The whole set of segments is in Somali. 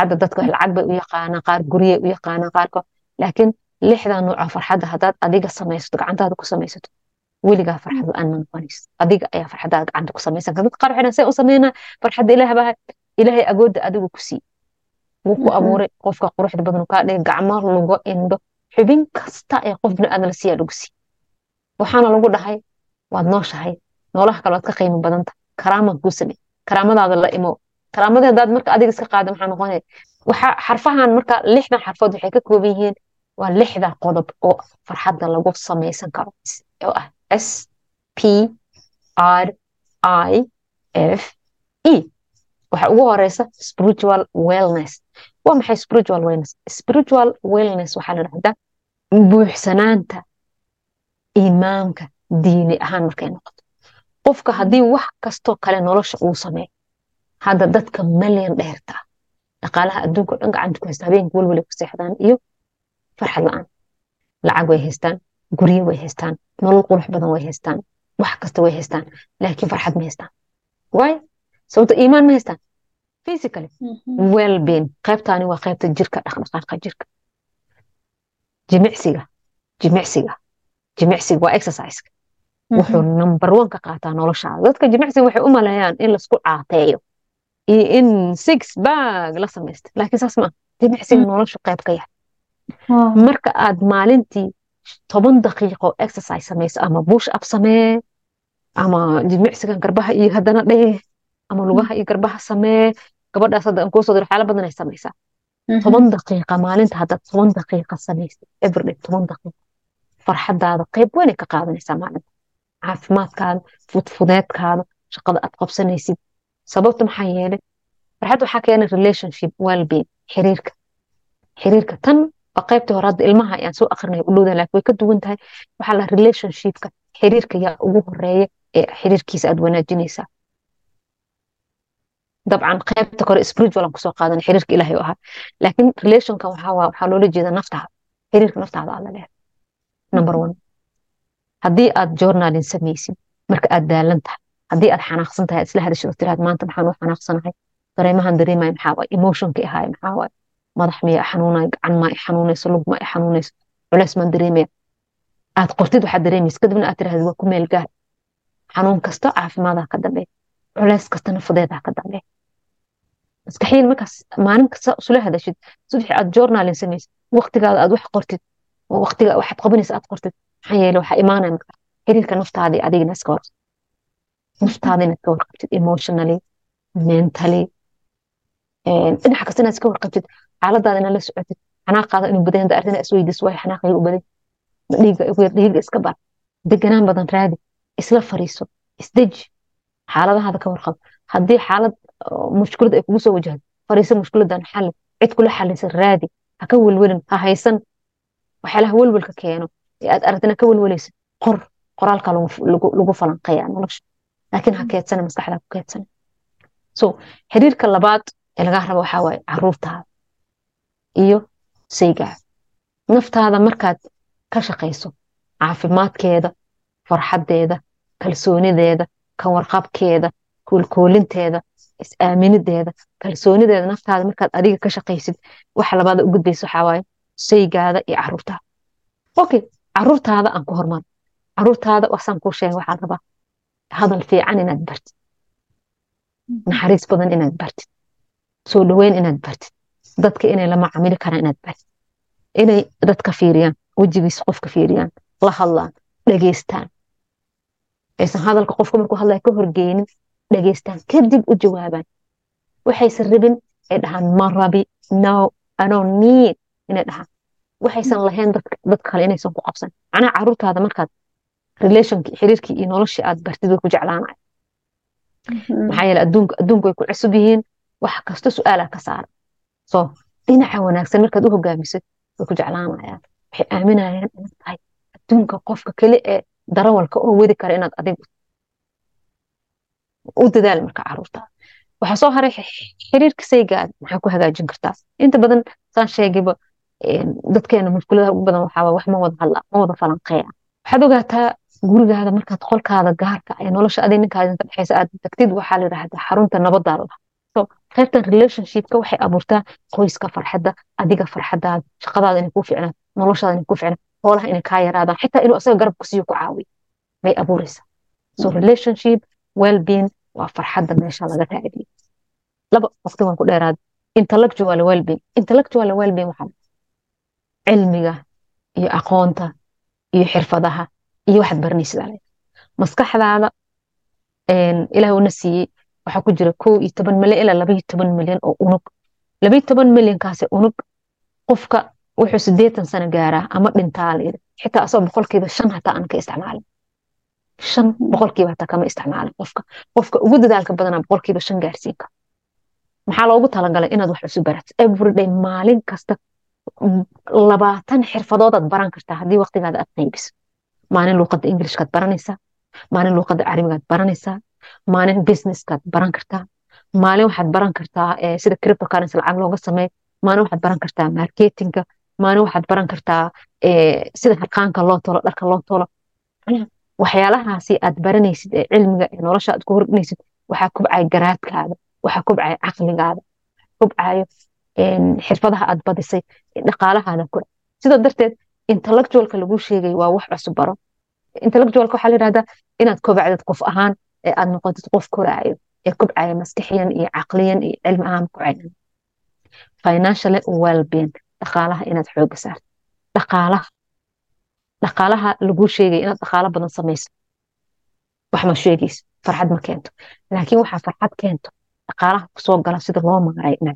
farxadda dadka lacag bay u yaqaanaan qaar guryay u yaqaanaan qaarko laakiin lixdaa nooca farxadda haddaad adiga samaysato gacantaada ku samaysato weligaa farxad la-aan ma noqonayso adiga ayaa farxaddaada gacanta ku samaysan kara dad qaar waxay say u sameynaa farxadda ilaah baa ilaahay agoodda adigu ku sii wuu ku abuuray qofka quruxda badan kaa dhigay gacmo lugo indho xubin kasta ee qof biniaadan la siiyaa lagu sii waxaana lagu dhahay waad nooshahay noolaha kale waad ka qiimo badanta karaaman kuu samey karaamadaada la imo karaamadii haddaad marka adiga iska qaada maxaa noqonaya waxa xarfahan marka lixdan xarfood waxay ka kooban yihiin waa lixda qodob oo farxadda lagu samaysan karo oo ah s p r i f e waxa ugu horeysa spiritual wellness waa maxay spiritual wellness spiritual wellness waxaa la dhahdaa buuxsanaanta imaamka diini ahaan markay noqoto qofka haddii wax kastoo kale nolosha uu sameeyo hadda dadka malyan dheerta ah dhaqaalaha adduunka o dhan gacanta ku haysta habeenka welwelay ku seexdaan iyo farxad la-aan lacag way haystaan guryo way haystaan nolol qurux badan way haystaan wax kasta way haystaan laakiin farxad ma haystaan waay sababto iimaan ma haystaan physically wellbeing qaybtaani waa qaybta jirka dhaqdhaqaaqa jirka jimicsiga jimicsiga jimicsiga waa exerciseka wuxuu number one ka qaataa noloshaada dadka jimicsiga waxay u maleeyaan in laisku caateeyo iyo in six bag la samaysta laakiin saas ma jimicsiga noloshu qayb ka yahay marka aad maalintii toban daqiiqo exercise samayso ama bush up samee ama jimicsigan garbaha iyo haddana dheh ama lugaha iyo garbaha samee gabadhaas hadda aan kuusoo diro xaala badan ay samaysaa toban daqiiqa maalinta haddaad toban daqiiqa samaysid everyday toban daqiiqa farxadaada qayb weynay ka qaadanaysaa maalinta caafimaadkaada fudfudeedkaada shaqada aad qabsanaysid sababta maxaa yeelay farxad waxaa keenay relationship wellbeing xiriirka xiriirka tan waa qaybtii hore hadda ilmaha ayaan soo akrinaya u dhowdan laakiin way ka duwan tahay waxaa la relationshipka xiriirka yaa ugu horeeya ee xiriirkiisa aad wanaajinaysaa dabcan qaybta kore spiritual aan kusoo qaadan xiriirka ilaahay u ahaa laakiin relationka waxaa waxaa loola jeeda naftaada xiriirka naftaada aad la leedahay number one haddii aad journalin samaysid marka aad daalan tahay haddii aad xanaaqsan tahay isla hadashid oo tiraad maanta maxaan u xanaaqsanahay dareemahan dareemaya maxaa waay emotionka ahaay maxaa waay madax miya xanuunay gacan maa i xanuunayso lug maa i xanuunayso culeys maan dareemaya aad qortid waxaad dareemaysa kadibna aad tirahdid waa ku meel gaar xanuun kasta caafimaadaa ka dambeeya culeys kastana fudeedaa ka dambeeya maskaxiin markaas maalin kasta isula hadashid subaxi aad journalin samaysid waqtigaada aad wax qortid waqtiga waxaad qabanaysa aad qortid maxaa yeele waxaa imaanaya marka xiriirka naftaadii adigina iska hor naftaada inaad ka warqabtid emotionally mentally dhinaca kasta inaad iska warqabtid xaaladaada inaad la socotid xanaaqaada inuu badan da arrin isweydiis waay xanaaqayga u badan dhiiga ugu yar dhiiga iska bar deganaan badan raadi isla fariiso isdeji xaaladahaada ka warqab haddii xaalad mushkilad ay kugu soo wajahdo fariiso mushkiladan xalli cid kula xalisa raadi ha ka welwelin ha haysan waxyaalaha welwelka keeno ee aad aragtina ka welwelaysa qor qoraalka lagu falanqeeya nolosha laakiin ha keedsana maskaxda ku keedsana so xiriirka labaad ee lagaa rabo waxaa waaye caruurtaada iyo saygaa naftaada markaad ka shaqayso caafimaadkeeda farxaddeeda kalsoonideeda ka warqabkeeda koolkoolinteeda is-aaminideeda kalsoonideeda naftaada markaad adiga ka shaqaysid waxa labaada u gudbaysa waxaa waaye saygaada iyo caruurtaada okay caruurtaada aan ku hormaro caruurtaada waxsaan kuu sheegay waxaa rabaa hadal fiican inaad bartid naxariis badan inaad bartid soo dhaweyn inaad bartid dadka inay la macaamili karaan inaad bartid inay dadka fiiriyaan wejigiisa qofka fiiriyaan la hadlaan dhageystaan aysan hadalka qofka markuu hadlaya ka horgeynin dhageystaan kadib u jawaabaan waxaysan rabin ay dhahaan ma rabi no ano need inay dhahaan waxaysan lahayn dad kale inaysan ku qabsan macnaha caruurtaada markaad relationkii xiriirkii iyo noloshii aad bartid way ku jeclaanaya maxaa yeele adduunka adduunku way ku cusub yihiin wax kasta su-aalaa ka saara so dhinaca wanaagsan markaad u hogaamisid way ku jeclaanayaan waxay aaminayaan inaad tahay adduunka qofka keli ee darawalka oo wadi kara inaad adigu u dadaal marka caruurtaada waxaa soo haray xiriirka saygaada maxaa ku hagaajin kartaa inta badan saan sheegayba dadkeena mushkuladaha ugu badan waxaa wax ma wada hadla ma wada falanqeeya waxaad ogaataa gurigaada markaad qolkaada gaarka ee nolosha adig ninkaada inta dhexeysa aad tagtid waxaa la yidhahdaa xarunta nabaddaa la so qaybtan relationshipka waxay abuurtaa qoyska farxadda adiga farxadaada shaqadaada inay kuu ficnaan noloshaada inay kuu ficnaan hoolaha inay kaa yaraadaan xitaa inuu asaga garab kusiiyo ku caawiyo bay abuuraysaa so relationship well-being waa farxadda meesha laga raadiyo laba waqti waan ku dheeraad intellectual well-being intellectual well-being waxaa cilmiga iyo aqoonta iyo xirfadaha iyo waxaad baranaysid ale maskaxdaada ilaah una siiyey waxaa ku jira kow iyo toban milyan ilaa laba iyo toban milyan oo unug laba iyo toban milyankaasi unug qofka wuxuu sideetan sano gaaraa ama dhintaa layidhi xitaa asagoo boqolkiiba shan hataa aan ka isticmaalin shan boqolkiiba hataa kama isticmaalin qofka qofka ugu dadaalka badanaa boqolkiiba shan gaarsiin kara maxaa loogu talagalay inaad wax cusub baratid everyday maalin kasta labaatan xirfadoodaad baran kartaa haddii waqtigaada aad qaybiso maalin luuqadda ingilishkaad baranaysaa maalin luuqadda carabigaad baranaysaa maalin businesskaad baran kartaa maalin waxaad baran kartaa sida cryptocurrency lacag looga sameeyo maalin waxaad baran kartaa marketinga maalin waxaad baran kartaa sida harqaanka loo tolo dharka loo tolo waxyaalahaasi aad baranaysid ee cilmiga ee nolosha aad ku hordhinaysid waxaa kubcaya garaadkaada waxaa kubcaya caqligaada kubcayo xirfadaha aad badisay dhaqaalahaada ku sida darteed intellectualka lagu sheegay waa wax cusub baro intellectualka waxaa la yidhahdaa inaad kobacdid qof ahaan ee aad noqotid qof koraayo ee kubcaya maskixiyan iyo caqliyan iyo cilmi ahaan kubcaya financial well-being dhaqaalaha inaad xooga saarto dhaqaalaha dhaqaalaha lagu sheegay inaad dhaqaalo badan samayso wax ma sheegayso farxad ma keento laakiin waxaa farxad keento dhaqaalaha kusoo gala sida loo maaray inaad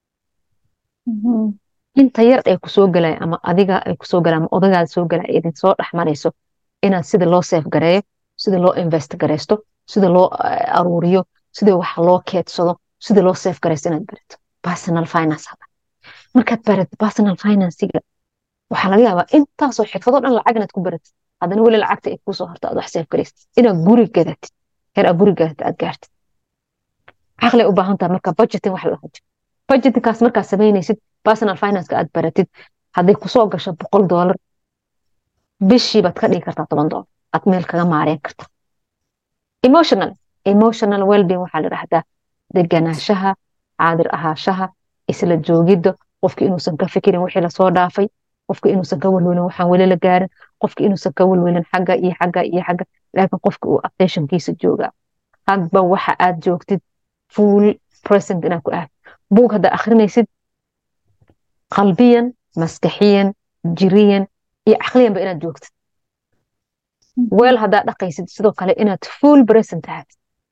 inta yar ay kusoo galaya ama adiga ay kusoo galaya ama odagaada soo galaya idin soo dhex marayso inaad sida loo seef gareeyo sida loo invest gareysto sida loo aruuriyo sida wax loo keedsado sida loo seef gareysto inaad barato personal finance hada markaad barato personal financiga waxaa laga yaabaa intaasoo xirfadoo dhan lacag inaad ku baratid haddana weli lacagta ay kuusoo harto aad wax seef gareysid inaad guri gadatid heer aad guri gadatid aad gaartid caqli u baahan tahay marka budgeting wax la hajo budgetingkaas markaad samaynaysid personal financeka aad baratid hadday kusoo gasho boqol doolar bishii baad ka dhigi kartaa toban doolar aad meel kaga maareen karta emotional emotional wellbeing waxaa la dhahdaa deganaanshaha caadir ahaashaha isla joogidda qofka inuusan ka fikirin wixii lasoo dhaafay qofka inuusan ka welwelin waxaan weli la gaarin qofka inuusan ka welwelin xagga iyo xagga iyo xagga laakiin qofka uu attentionkiisa joogaa hadba waxa aad joogtid full present inaad ku aad buug haddaa akhrinaysid qalbiyan maskaxiyan jiriyan iyo caqliyanba inaad joogtid weel haddaa dhaqaysid sidoo kale inaad full present ahaad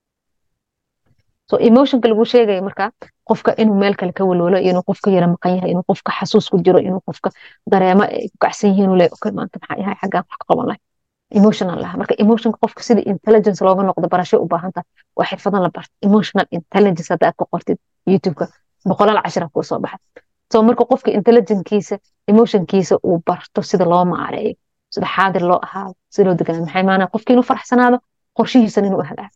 so emotionka lagu sheegaya marka qofka inuu meel kale ka walwalo iyo inuu qofka yara maqan yahay inuu qofka xasuus ku jiro inuu qofka dareemo ay ku kacsan yihiin uu leeyahay okay maanta maxaa yahay xaggaan wax ka qaban lahay emotional laha marka emotionka qofka sida intelligence looga noqdo barasho u baahan tahay waa xirfadan la barta emotional intelligence hadda aad ku qortid youtubeka boqolaal cashira kuu soo baxa so marka qofka intelligenkiisa emotionkiisa uu barto sida loo maareeyo sida xaadir loo ahaado sida loo deganaa maxay maanaa qofki inuu faraxsanaado qorshihiisan inuu ahlaa